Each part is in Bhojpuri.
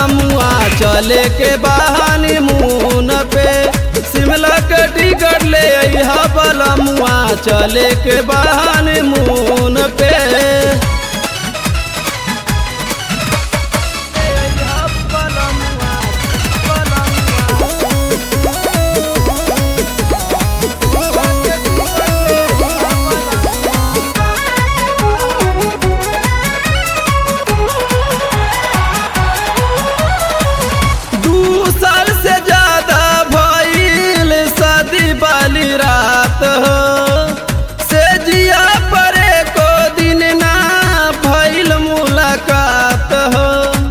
बलमुआ चले के बहानी मुन पे शिमला के टिकट ले अइहा बलमुआ चले के बहानी मुन पे दू साल से ज्यादा भइल शादी वाली रात हो से जिया परे को दिन ना भइल मुलाकात हो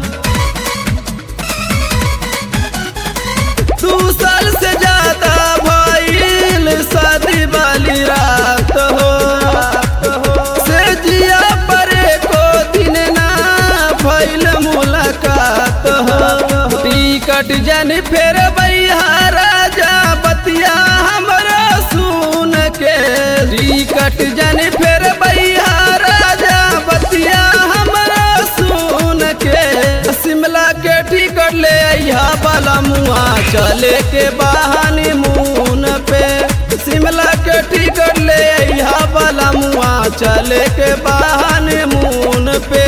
दू साल से ज्यादा भइल शादी वाली रात हो से जिया परे को दिन ना भइल मुलाकात हो टिकट जन फेर राजा बतिया हमरा सुन के टिकट जन फेर राजा बतिया हमरा सुन के शिमला के टिकट ले अइहा बलमुआ चले के बहानी मुन पे शिमला के टिकट ले अइहा बलमुआ चले के बहानी मुन पे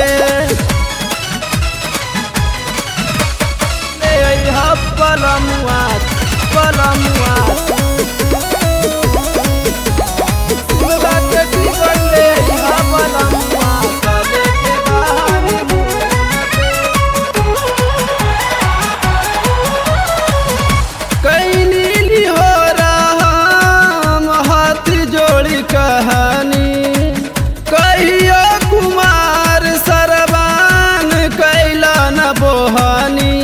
ले अइहा बलमुआ बलमुआ शिमला के टिकट ले अइहा बलमुआ चले के बहानी कैनी लिहो राम हाथ जोड़ी कहानी कहियो कुमार सरबान कैला न बोहानी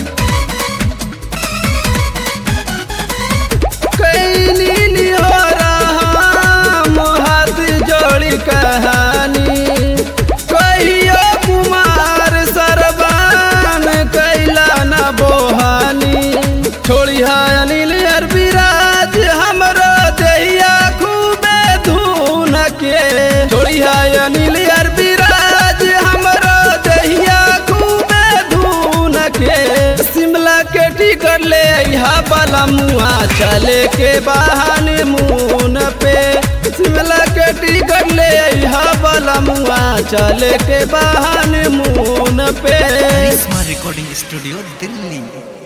कैनी लिहो राम हाथ जोड़ी कहानी कहियो कुमार सरबान कैला न बोहानी छोड़िया अनिल अरबिराज हमरो देहिया खूबे धून के छोड़िया अनिल अरबिराज हमरो देहिया खूबे धून के शिमला के टिकट ले अइहा बलमुआ चले के बहाने मुन पे शिमला के टिकट ले अइहा बलमुआ चले के बहाने मुन पे करिश्मा रिकॉर्डिंग स्टूडियो दिल्ली